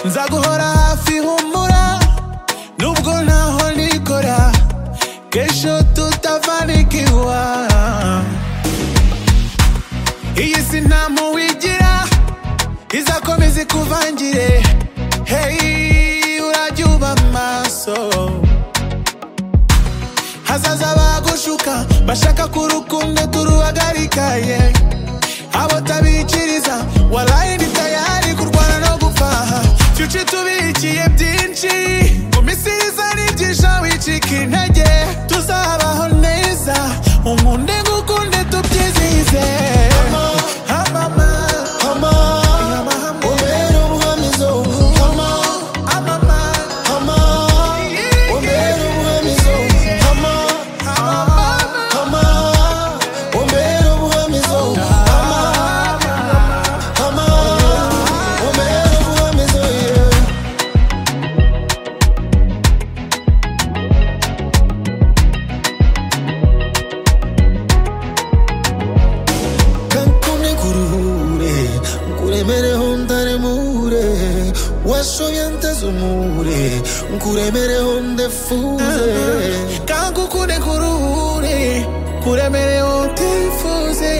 nzaguhora hafi humura nubwo ntaho nikora kesho tutafanikiwa iyi si nta muwigira izakomeza ikuvangire hey urajya uba maso hazaza bagushuka bashaka ko urukundo turuhagarika yeah. abo tabikiriza warayi ndi tayari kurwana no gupfaha fyuca tubikiye byinshi mu misiriza nibyinsha wicika intege tuzabaho neza umunde ngukunde tubyizihize Amama, amama, ubera ubwamizo hama amama, hama yeah, ubera ubwamizo hama amama. hama ubera ubwamizo hama hama ubera ubwamizo yeah. kankune kuruhure nkuremereho ntaremure washoye ntezumure nkuremereho ndefuze kangukunde kuruhure kuremerewe utifuze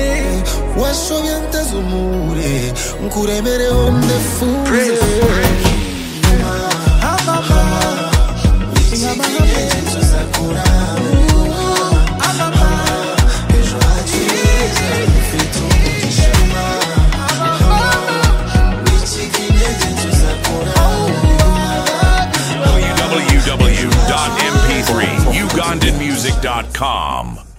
washoye ntezumure nkuremereho ndefuze amama www.mp3ugandanmusic.com.